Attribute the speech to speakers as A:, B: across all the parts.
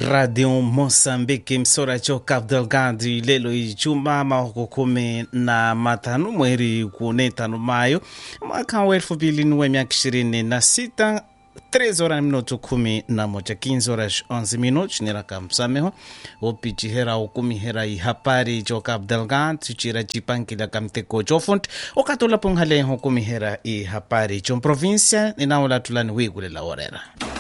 A: radio moçambique msora cho cabo delgado lelo ijuma mahoko kumi na matano mweri kune tano mayo mwaka wa elfu mbili ni wa miaka ishirini na sita 3 horas na minuto kumi na moja 15 horas 11 minutos niraka msameho opicihera okumihera ihapari cho cabo delgado cira cipankila kamteko cofonte okatolapo nhaleho okumihera ihapari cho província ninaolatulani wikulela orera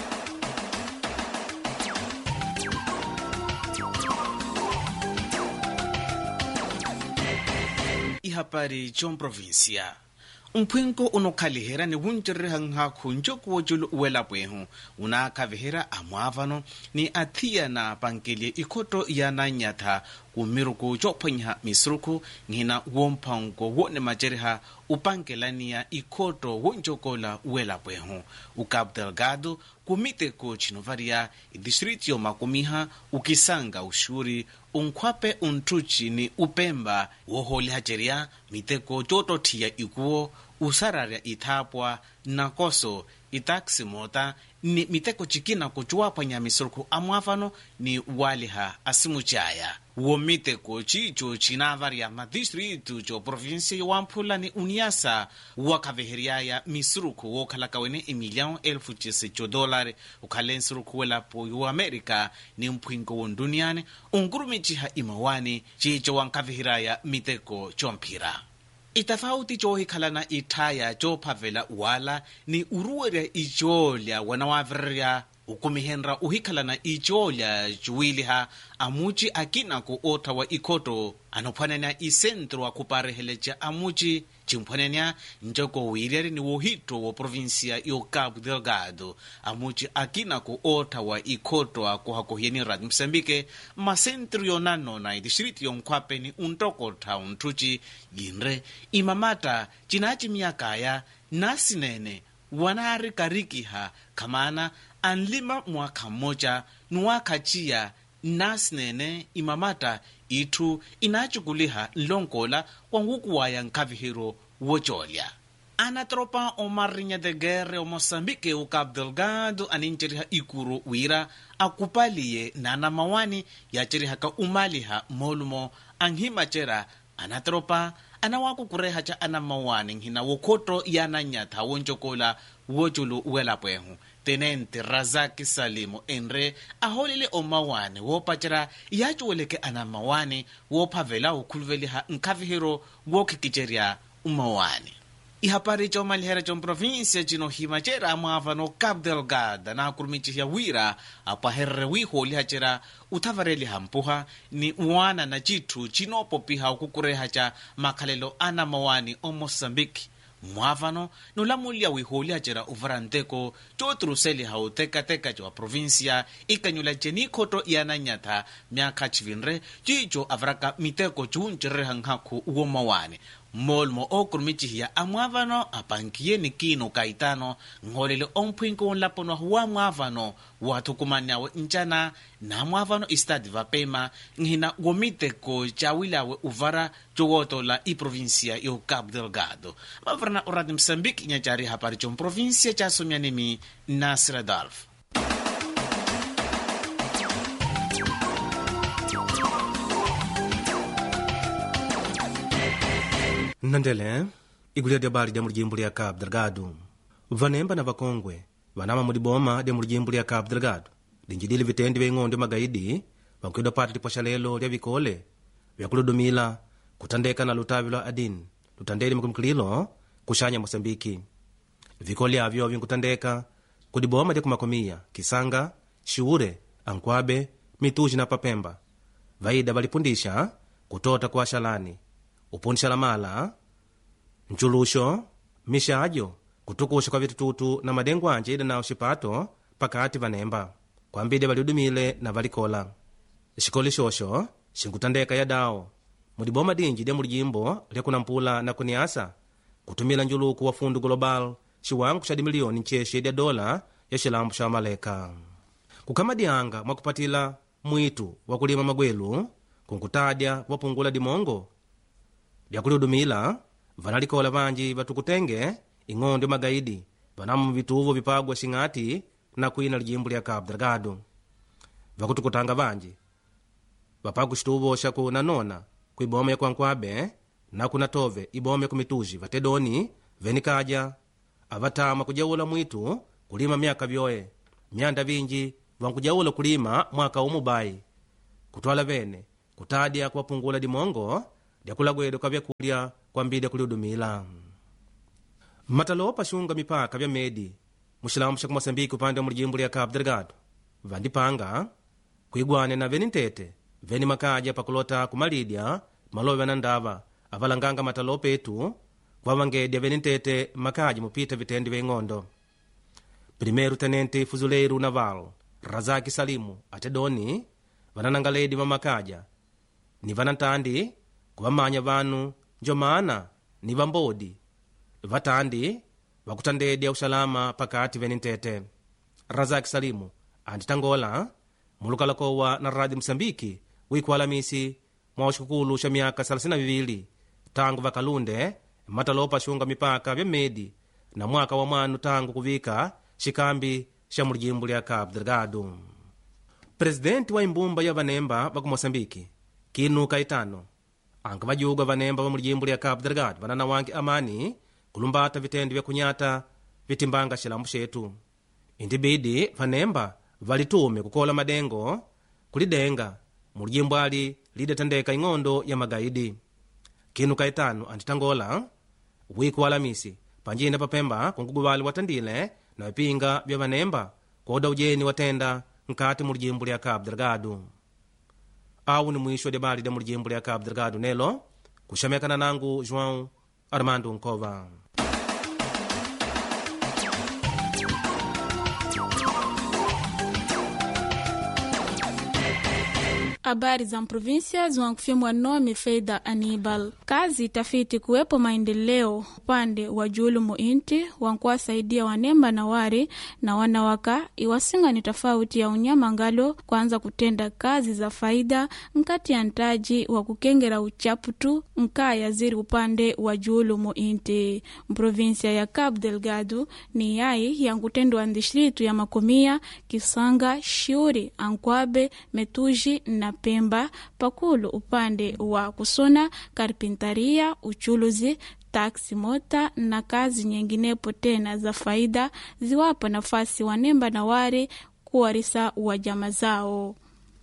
A: ihapari chon provincia mpwenko unokhalihera ni wuncererehang hakhu njokuwo culu uwelapwehu unaakhavihera amwaavano ni athiya na pankelye ikhoto ya nanyatha kumiruku cophwanyiha misuruku nghina womphanko wone macereha upankelaniya ikhoto wonjokola uwelapwehu ucabo delgado kumiteko cinovariya idistrito yomakumiha ukisanga uxuri unkhwape unthuci ni upemba woholihacerya miteko cotothiya ikuwo usararya ithapwa nakoso itaksi mota ni miteko cikina kucuwaphwanya misuruku amwaafano ni waliha asimucaya womiteko cico cinavarya madistritu co provinsia yowamphula ni uniasa wakhaveheryaya misuruku wokhalaka wene emilhão elfu cisi co dólar ukhale nsuruku welapo yoamérica ni mpwinko wonduniane unkurumiciha imawani cico wankhaveheraya miteko comphira itafauti coohikhalana ithaya coophavela wala ni uruwerya icoolya wana waavirerya ukumihenra uhikhalana icoolya cuwiliha amuci akinaku oothawa ikhoto anophwananya isentro akhupareheleca amuci cimphwananya ncoko wiiryari ni wohitto wo provinsia yo cabo delgado amuci akinaku oothawa ikhoto akuhakohiyeni radio moçambique masentro yonanona idistrito yonkhwape ni untokotha unthuci yinre imamata cinacimiyakaya nasinene wanaari karikiha khamana anlima mwakha mmoja nuwaakhaciya nasinene imamata itthu inacukuliha nlonkola wankukuwaya nkhavihiro wocolya anatropa omarinya de guerre o moçambique o cabo delgado aninceryiha ikuru wira akupaliye nanamawani yacerihaka umaliha molumo anhimacera anatropa anawakukurehaca anamawani nhina wokhoto yananyatha woncokola woculu uwelapwehu tenente razaki salimu enre aholele omawani woopacera yacuweleke anamawani woophavela okhuluveliha nkhavihiro wookhikicerya umawani ihapari comalihera comprovinsia cinohimacera amwaavano cabo delgado naakurumicihiya wira apwaherere wiihoolihacera uthavareliha mpuha ni wana na citthu cinoopopiha okukurehaca makhalelo anamawani o moçambique mwaavano nulamulya wiihoolihacera uvara nteko cooturuseliha utekateka cowa provinsia ikanyula cenikhoto yananyatha myakha civinre cico avaraka miteko cuuncerereha nkhaku womawani mmolmo okurumicihiya amwaavano apankiyeni kino kaitano nholele omphwinko onlaponwahu wa mwaavano wathukumaniawe ncana na mwaavano istadi vapema nhina womiteko cawilawe uvara cowootola iprovinsia yo cabo delgado mavarana oradi moçambique nyacari hapari comprovinsia casomyanemi nasir adolf
B: nnandele igulira lya bali lya mulijimbo lya cabo delgado vanemba na vakongwe vanama muliboma lya mulijimbo lya cabo delgado linjidile vitendi vya ing'ondo magaidi vankwidwa pata lipwasha lelo lya vikole vyakuludumila kutandeka na lutavi lwa adin lutandeli makumikililo kuxanya moçambiki vikole avyo vinkutandeka kudiboma lya kumakomiya kisanga xiure ankwabe mituji na papemba vaida valipundisha kutota kwa xalani upundisha mala nculuxo mixajo kutukuxa kwa vitututu na madengo anje ida nawo xipato pakati vanemba kwambide valiudumile na valikola xikoli xoxo xinkutandeka yadawo muliboma dinji lya mulijimbo lyakunampula na kuniasa kutumila njuluku wa fundu global xiwangu xa dimiliyoni ncexe lya dola ya xilambu xa maleka kukhamadyanga mwakupatila mwitu wa kulima magwelu kunkutadya wapungula dimongo lyakuliudumila vanalikola vanji vatukutenge ing'ondo magaidi vanamu vituvo vipagwa xing'ati na kwina lijimbo lya cabo delgado vakutukutanga vanji vapaku xituvo xa ku nanona ku iboma ya kwankwabe na kuna tove iboma ya kumituji vatedoni veni kaja avatama kujaula mwitu kulima myaka vyoe myanda vinji vankujaula kulima mwaka umubai kutwala vene kutadya kuwapungula dimongo dyakulagwedwa kwa vyakulya kwambidya kuliudumila matalopa xunga mipaka vya medi muxilamu xa kumosambiki upande wa mulijimbo lya cabo delgado vandipanga kuigwane na veni ntete veni makaja pakulota kumalidya malove na ndava avalanganga matalopa etu kuvavangedya veni ntete makaja mupita vitendi vya ing'ondo primeiro tenente fuzuleiru naval razaki salimu atedoni vanananga ledi va makaja ni vanantandi kuvamanya vanu njomana ni vambodi vatandi vakutandedya usalama pakati veni ntete razaki salimu anditangola mulukalakowa na radio msambiki wiku alamisi mwa xikukulu xa myaka 32 tangu vakalunde matalopa xunga mipaka vya medi na mwaka wa mwanu tangu kuvika xikambi xa mulijimbo lya cabo delgado presidenti wa imbumba ya vanemba va ku moçambike kinu kaitano anga vajuga vanemba va mulijimbo lya cabo delgado vanana wange amani kulumbata vitendi vya kunyata vitimbanga xilambu xetu indibidi vanemba valitume kukola madengo kulidenga mulijimbo ali lidatandeka ing'ondo ya magaidi kinu kaitano anditangola wiku wa alamisi panjina papemba kunguguvali watandile na vipinga vya vanemba koda ujeni watenda nkati mulijimbo lya cabo delgado awu ni mwisho wa debali da mulijimbo lya cabo delgado nelo kuxamekana nangu joão armando nkova
C: Habari za província ziwankufyemwa nome Feida Anibal. Kazi tafiti kuwepo maendeleo upande wa julumu inti wankuwasaidia wanemba na wari na wanawaka iwasinga ni tofauti ya unyama ngalo kwanza kutenda kazi za faida nkati ya ntaji wa kukengera uchaputu nkaya ziri upande wa julumu inti mprovinsia ya Cabo Delgado ni yai yankutendwa ndistritu ya Makomia, Kisanga, Shiuri, Ankwabe, Metuji na Pemba pakulu upande wa kusona karpintaria, uchuluzi taksi mota na kazi nyinginepo tena za faida ziwapo nafasi wanemba na ware kuwarisa wa jama zao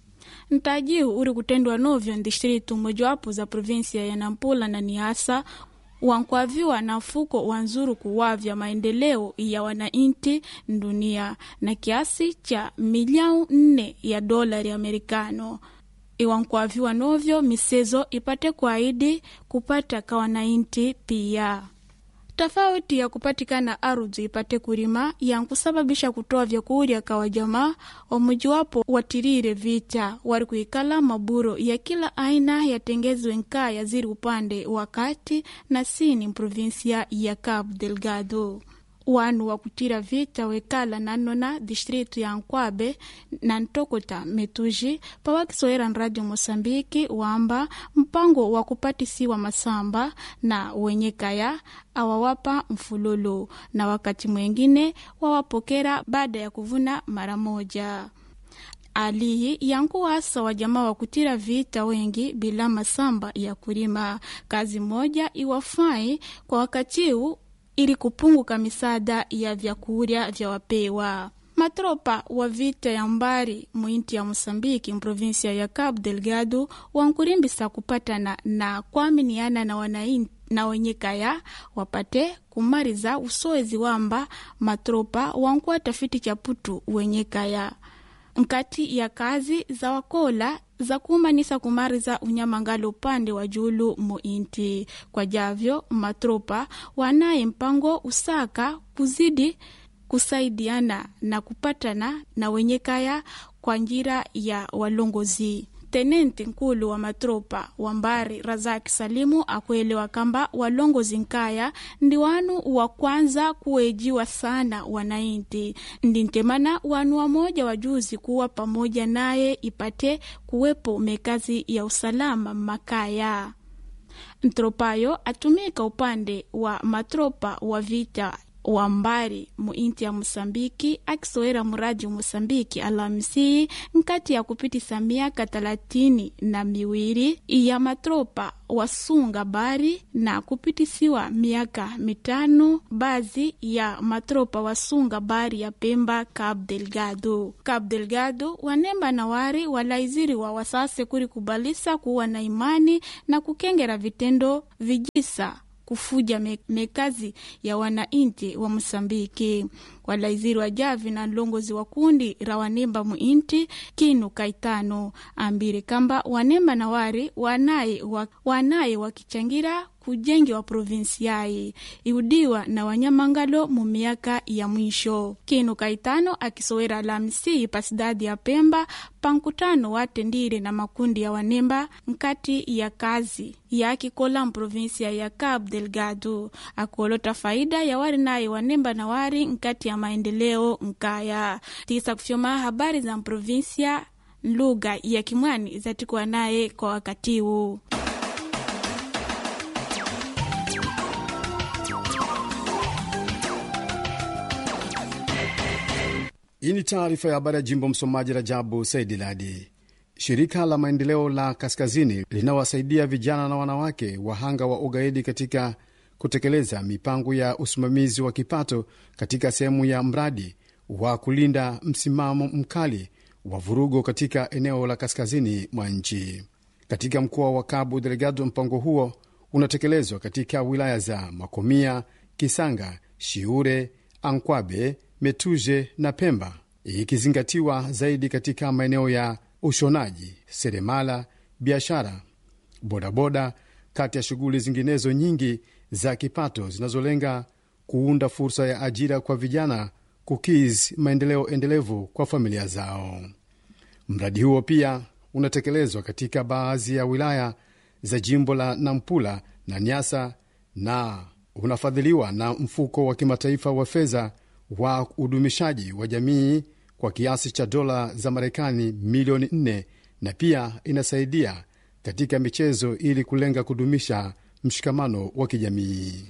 C: ntajihu uri kutendwa novyo ndistritu mojawapo za provinsia ya Nampula na Niasa wankwaviwa na mfuko wa nzuru kuwavya maendeleo ya wanainti dunia na kiasi cha miliau nne ya dolari amerikano iwankwaviwa novyo misezo ipate kwaidi kupata ka wanainti pia tofauti ya kupatikana ardhi ipate kulima yankusababisha kutoa vyakurya kawa jamaa wamujiwapo watirire vita wari kuikala maburo ya kila aina yatengezwe nkaya ziri upande wa kati na sini provinsia ya Cabo Delgado wanu wa kutira vita wekala nanona distritu ya Nkwabe na Ntokota Metuji pawakisoera nradio Mosambiki wamba mpango wa kupatisiwa masamba na wenye kaya awawapa mfululu na wakati mwengine wawapokera baada ya kuvuna mara moja aliyi yankuwasa wajamaa wa kutira vita wengi bila masamba ya kulima kazi moja iwafai kwa wakatiwu ili kupunguka misaada ya vyakurya vya wapewa matropa wa vita ya mbari mwinti ya Mosambiki mprovinsia ya Cabo Delgado wankurimbisa kupatana na kuaminiana na wanainti na wenye kaya wapate kumariza usoezi wamba matropa wankuwa tafiti chaputu wenye kaya nkati ya kazi za wakola za kumanisa kumariza unyamangalo upande wa julu muinti kwa javyo matropa wanaye mpango usaka kuzidi kusaidiana na kupatana na wenye kaya kwa njira ya walongozi tenenti nkulu wa matropa wa mbari razaki salimu akuelewa kamba walongozi nkaya ndi wanu wa kwanza kuwejiwa sana wanainti ndi ntemana wanu wamoja wajuzi kuwa pamoja naye ipate kuwepo mekazi ya usalama makaya ntropayo atumika upande wa matropa wa vita wa mbari muinti ya Mosambiki akisowera muradi Mosambiki Alhamisi nkati ya kupitisa miaka talatini na miwiri ya matropa wasunga bari na kupitisiwa miaka mitano baadhi ya matropa wasunga bari ya Pemba Cabo Delgado. Cabo Delgado wanemba na wari walaiziri wa wasase kuri kubalisa kuwa na imani na kukengera vitendo vijisa kufuja me, mekazi ya wanainti wa Mosambiki. Walaiziri wa javi na nlongozi wa kundi ra wanemba muinti Kinu Kaitano ambire kamba wanemba na wari wanaye, wa, wanaye wakichangira kujengi wa provinsi yai iudiwa na wanyamangalo mu miaka ya mwisho. Kinu Kaitano akisowera Alhamisi pasidadi ya Pemba pankutano watendire na makundi ya wanemba nkati ya kazi yakikola mprovinsia ya Cabo Delgado akuolota faida ya wari naye wanemba na wari nkati ya maendeleo nkaya tisa kufyoma habari za mprovinsia lugha ya Kimwani zatikuwa naye kwa wakati huu.
D: Hii ni taarifa ya habari ya jimbo. Msomaji Rajabu Saidi Ladi. Shirika la maendeleo la Kaskazini linawasaidia vijana na wanawake wahanga wa ugaidi katika kutekeleza mipango ya usimamizi wa kipato katika sehemu ya mradi wa kulinda msimamo mkali wa vurugo katika eneo la kaskazini mwa nchi. Katika mkoa wa Cabo Delgado, mpango huo unatekelezwa katika wilaya za Makomia, Kisanga, Shiure, Ankwabe, Metuje na Pemba, ikizingatiwa zaidi katika maeneo ya ushonaji, seremala, biashara, bodaboda, kati ya shughuli zinginezo nyingi za kipato zinazolenga kuunda fursa ya ajira kwa vijana, kukiz maendeleo endelevu kwa familia zao. Mradi huo pia unatekelezwa katika baadhi ya wilaya za jimbo la Nampula na Nyasa na unafadhiliwa na mfuko wa kimataifa wa fedha wa udumishaji wa jamii kwa kiasi cha dola za Marekani milioni 4 na pia inasaidia katika michezo ili kulenga kudumisha mshikamano wa kijamii.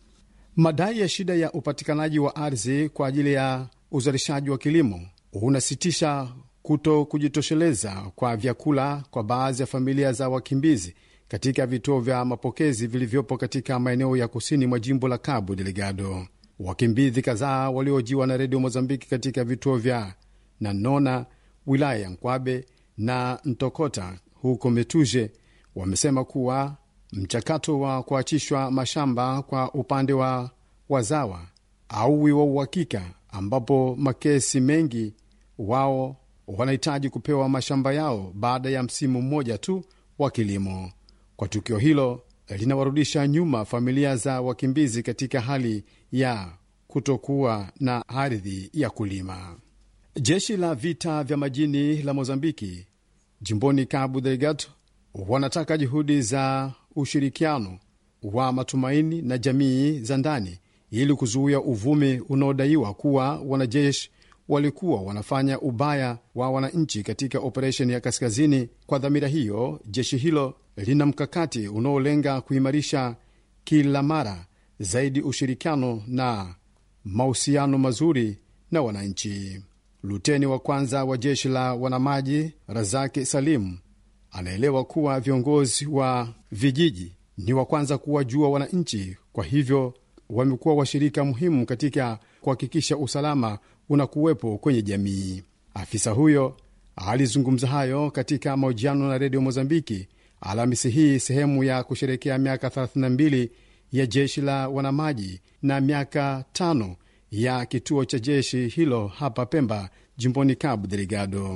D: Madai ya shida ya upatikanaji wa ardhi kwa ajili ya uzalishaji wa kilimo unasitisha kuto kujitosheleza kwa vyakula kwa baadhi ya familia za wakimbizi katika vituo vya mapokezi vilivyopo katika maeneo ya kusini mwa jimbo la Cabo Delgado. Wakimbizi kadhaa waliojiwa na redio Mozambiki katika vituo vya Nanona, wilaya ya Nkwabe na Ntokota huko Metuje wamesema kuwa mchakato wa kuachishwa mashamba kwa upande wa wazawa auwi wa uhakika, ambapo makesi mengi wao wanahitaji kupewa mashamba yao baada ya msimu mmoja tu wa kilimo. Kwa tukio hilo linawarudisha nyuma familia za wakimbizi katika hali ya kutokuwa na ardhi ya kulima. Jeshi la vita vya majini la Mozambiki jimboni Cabo Delgado wanataka juhudi za ushirikiano wa matumaini na jamii za ndani ili kuzuia uvumi unaodaiwa kuwa wanajeshi walikuwa wanafanya ubaya wa wananchi katika operesheni ya kaskazini. Kwa dhamira hiyo, jeshi hilo lina mkakati unaolenga kuimarisha kila mara zaidi ushirikiano na mahusiano mazuri na wananchi. Luteni wa kwanza wa jeshi la wanamaji Razaki Salim anaelewa kuwa viongozi wa vijiji ni wa kwanza kuwajua wananchi, kwa hivyo wamekuwa washirika muhimu katika kuhakikisha usalama unakuwepo kwenye jamii. Afisa huyo alizungumza hayo katika mahojiano na redio Mozambiki Alhamisi hii, sehemu ya kusherekea miaka 32 ya jeshi la wanamaji na miaka tano ya kituo cha jeshi hilo hapa Pemba, jimboni Cabo Delgado.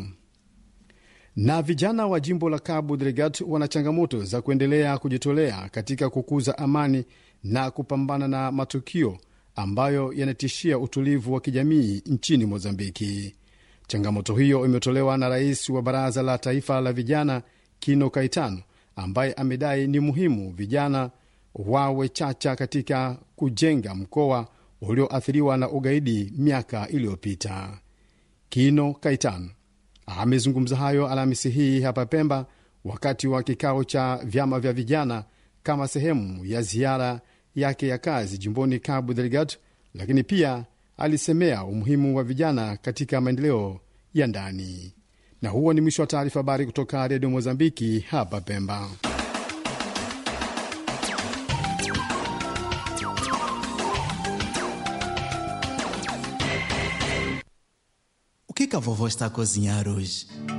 D: Na vijana wa jimbo la Cabo Delgado wana changamoto za kuendelea kujitolea katika kukuza amani na kupambana na matukio ambayo yanatishia utulivu wa kijamii nchini Mozambiki. Changamoto hiyo imetolewa na rais wa baraza la taifa la vijana Kino Kaitano, ambaye amedai ni muhimu vijana wawe chacha katika kujenga mkoa ulioathiriwa na ugaidi miaka iliyopita. Kino Kaitano amezungumza hayo Alhamisi hii hapa Pemba wakati wa kikao cha vyama vya vijana kama sehemu ya ziara yake ya kazi jimboni Cabo Delgado, lakini pia alisemea umuhimu wa vijana katika maendeleo ya ndani. Na huo ni mwisho wa taarifa habari kutoka redio Mozambiki hapa Pemba.
E: O que que a vovó está a cozinhar hoje?